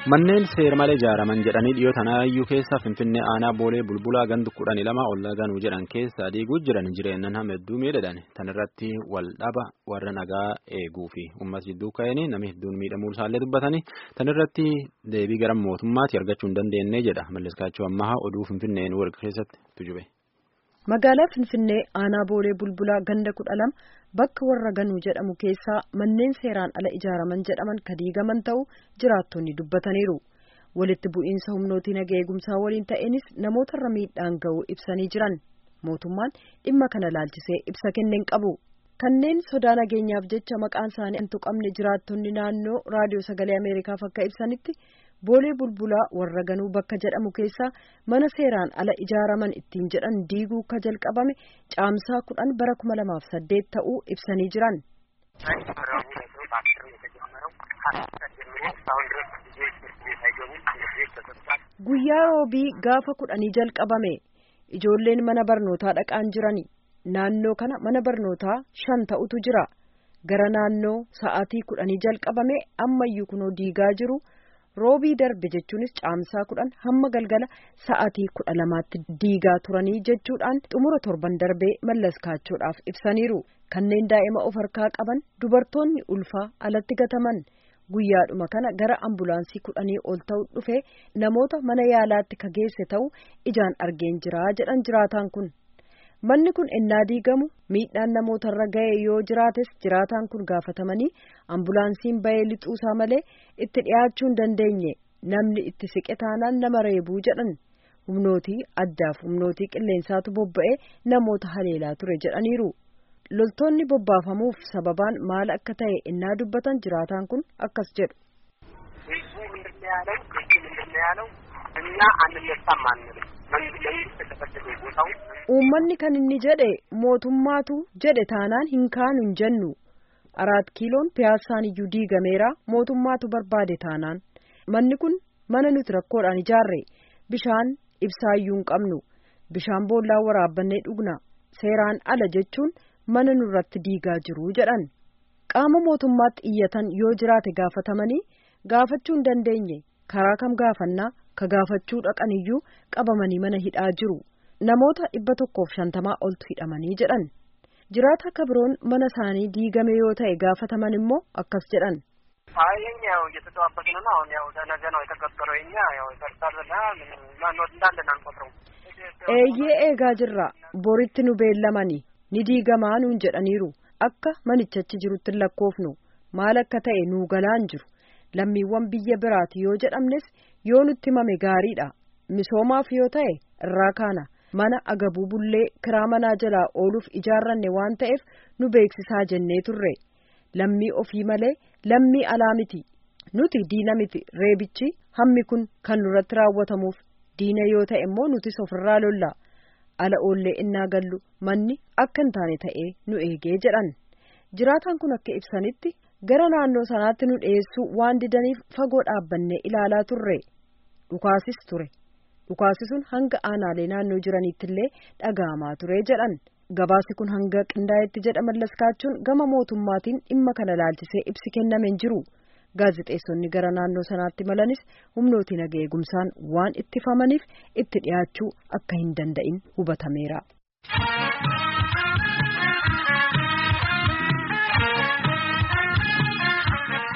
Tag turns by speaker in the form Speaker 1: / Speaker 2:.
Speaker 1: Manneen seera malee ijaaraman jedhanii dhiyoo tanaayyuu keessa Finfinnee aanaa boolee bulbulaa gandu kudhanii lama ollaa ganuu jedhan keessa diiguu jiran jireenyan hedduu miidhagan tan irratti wal dhaba warra nagaa eeguu fi uummata jidduu ka'anii namni hedduun miidhamuu isaallee dubbatanii tan irratti deebii gara mootummaatti argachuu hin dandeenye jedha malleskaachuu ammaha oduu Finfinneen warqa keessatti tujube.
Speaker 2: Magaalaa Finfinnee aanaa boolee bulbulaa ganda kudha lama bakka warra ganuu jedhamu keessaa manneen seeraan ala ijaaraman jedhaman ka diigaman ta'uu jiraattonni dubbataniiru. Walitti bu'iinsa humnootii naga eegumsaa waliin ta'eenis namootarra miidhaan ga'uu ibsanii jiran. Mootummaan dhimma kana laalchisee ibsa kenneen qabu. Kanneen sodaa nageenyaaf jecha maqaan isaanii hin tuqamne jiraattonni naannoo raadiyoo sagalee Ameerikaaf akka ibsanitti boolee bulbulaa warra ganuu bakka jedhamu keessaa mana seeraan ala ijaaraman ittiin jedhan diiguu ka jalqabame caamsaa kudhan bara kuma lamaaf saddeet ta'uu ibsanii jiran. Guyyaa roobii gaafa kudhanii jalqabame ijoolleen mana barnootaa dhaqaan jirani naannoo kana mana barnootaa shan ta'utu jira gara naannoo sa'aatii kudhanii jalqabame ammayyuu kunoo diigaa jiru. roobii darbe jechuunis caamsaa kudhan hamma galgala sa'aatii kudha lamaatti diigaa turanii jechuudhaan xumura torban darbee mallaskaachoodhaaf ibsaniiru kanneen daa'ima of harkaa qaban dubartoonni ulfaa alatti gataman guyyaadhuma kana gara ambulaansii kudhanii ol ta'u dhufe namoota mana yaalaatti ka geesse ta'u ijaan argeen jiraa jedhan jiraataan kun. manni kun ennaa diigamu miidhaan namootarra ga'e yoo jiraates jiraataan kun gaafatamanii ambulaansiin ba'ee lixuusaa malee itti dhiyaachuu hin dandeenye namni itti siqe taanaan nama reebuu jedhan humnootii addaaf humnootii qilleensaatu bobba'ee namoota haleelaa ture jedhaniiru loltoonni bobbaafamuuf sababaan maal akka ta'e ennaa dubbatan jiraataan kun akkas jedhu. uummanni kan inni jedhe mootummaatu jedhe taanaan hin kaanu hin jennu araat kiiloon piyaassaan iyyuu diigameera mootummaatu barbaade taanaan manni kun mana nuti rakkoodhaan ijaarre bishaan ibsaayyuu hin qabnu bishaan boollaa waraabbannee dhugna seeraan ala jechuun mana nurratti diigaa jiru jedhan qaama mootummaatti iyyatan yoo jiraate gaafatamanii gaafachuu hin dandeenye karaa kam gaafannaa ka gaafachuu dhaqan iyyuu qabamanii mana hidhaa jiru. namoota dhibba tokkoof shantamaa oltu hidhamanii jedhan jiraata akka biroon mana isaanii diigame yoo ta'e gaafataman immoo akkas jedhan.
Speaker 3: የኛ ያው እየተጠባበቅን ነው። አሁን ያው ለነገ ነው የተቀጠረው። የኛ ያው ይፈርሳልና ማንወድ እንዳለን አንቆጥረው።
Speaker 2: eeyyee eegaa jirra boritti nu beellamani ni diigamaa nuun jedhaniiru akka manichachi jirutti lakkoofnu maal akka ta'e nuu galaan jiru lammiiwwan biyya biraati yoo jedhamnes yoo nutti mame gaariidha misoomaaf yoo ta'e irraa kaana. mana agabuu bullee kiraa manaa jalaa ooluuf ijaarranne waan ta'eef nu beeksisaa jennee turre lammii ofii malee lammii alaa miti nuti diina miti reebichi hammi kun kan nurratti raawwatamuuf diina yoo ta'e immoo nutis ofirraa lolla ala oollee innaa gallu manni akka hin taane ta'ee nu eegee jedhan jiraataan kun akka ibsanitti gara naannoo sanaatti nu dhiyeessuu waan didaniif fagoo dhaabbannee ilaalaa turre dhukaasis ture. dhukaasi sun hanga aanaalee naannoo jiraniitti illee dhaga'amaa ture jedhan gabaasi kun hanga qindaa'etti jedha mallaskaachuun gama mootummaatiin dhimma kana laalchisee ibsi kennameen jiru gaazexeessonni gara naannoo sanaatti malanis humnootiin naga eegumsaan waan ittifamaniif itti dhiyaachuu akka hin danda'in hubatameera.